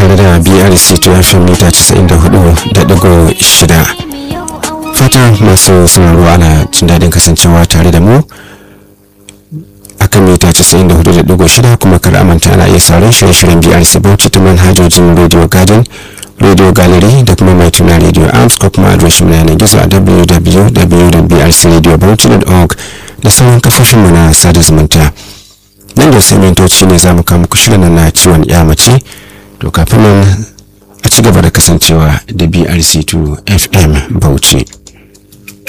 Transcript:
tare da brc to fm mita 94.6 fata masu sauraro ana jin daɗin kasancewa tare da mu akan mita 94.6 kuma kar amanta ana iya sauran shirye-shiryen brc bauchi ta manhajojin radio garden radio gallery da kuma mai tuna radio arms ko kuma adireshin na yanar gizo a www.brcradiobauchi.org da sauran kafofin mu na sada zumunta nan da sai mintoci ne za mu kawo muku shirin na ciwon ya mace to kafin nan a ci gaba da kasancewa da brc2 fm bauchi